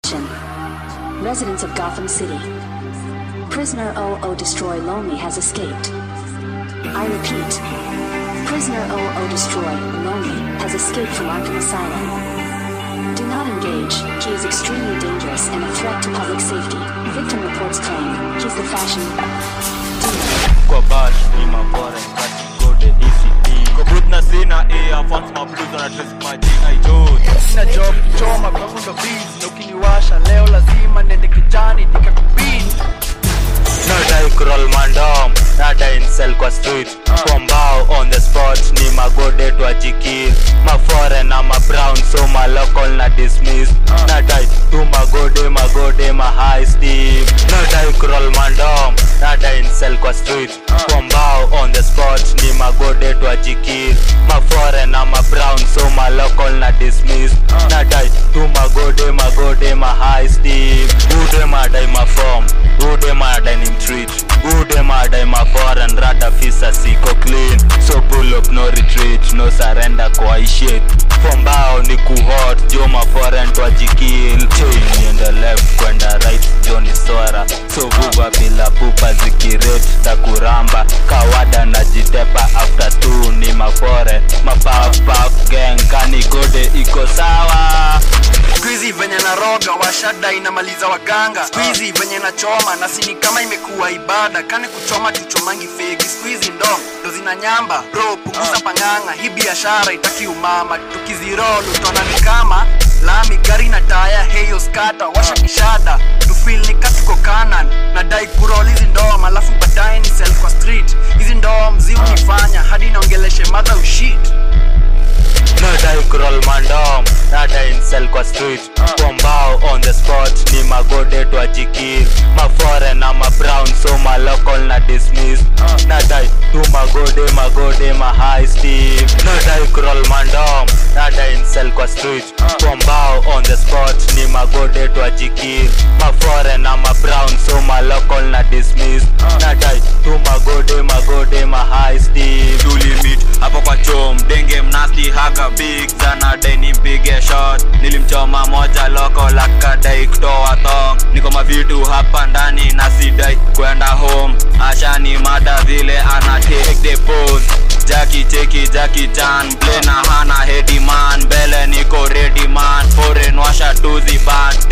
Residents of Gotham City. Prisoner 00 Destroy Lonely has escaped. I repeat, Prisoner 00 Destroy Lonely has escaped from Arkham Asylum. Do not engage. He is extremely dangerous and a threat to public safety. Victim reports claim he's the fashion demon. kwa bash ni mabora kati gode ECD kwa booth na sina earphones mablues na dress majina ijozi sina job kichoma kwangu ndo biz na ukiniwasha leo lazima nende kijani nikakubini nadai kurol mandom nadai nsel kwa street kwa mbao on the spot ni magode twajikir mafore na mabrown so malocal na dismiss nadai tu magode magode ma high steam nadai kurol mandom nadai nsel kwa street kwa mbao on the spot ni magode twajikir mafore na mabrown so malocal na dismiss nadai tu magode magode ma high steam ude madai mafom ude madai ni mtreat ude madai maforeign rada fisa siko clean so pull up no retreat no surrender kwa ishit fombao ni kuhot jo maforeign twajikil chain niende left kwenda right joni swara so vuva bila pupa zikiret takuramba kawada najitepa after two ni mafore mapafpaf gang kani gode iko sawa skuizi venye naroga washada inamaliza waganga skuizi venye nachoma na sini kama imekuwa ibada kane kuchoma tuchomangi fegi skuizi ndo ndo zina nyamba bro punguza panganga hii biashara itaki umama tukizirolu tona ni kama lami gari na taya heyo skata washa kishada tufil ni katuko kanan nadai kurol hizi ndom alafu baadaye ni sel kwa street hizi ndom zi unifanya hadi naongeleshe madha ushit nadai kurol mandom nadai nsel kwa street kwa mbao on the spot ni magode twajikir mafore na mabrown so malocal na dismiss nadai tu magode magode ma high steam nadai kurol mandom nadai nsel kwa street kwa mbao on the spot ni magode twajikir mafore na mabrown so malocal na dismiss nadai tu magode magode ma high steam tulimit hapo kwa chom denge mnasti haga big sana deni mpige shot nilimchoma moja loko lakadai kutoa thong niko mavitu hapa ndani na sidai kwenda home ashani mada vile ana take the pose jaki cheki jaki chan blena hana hedi man mbele niko ready man foreign washa tuzi ban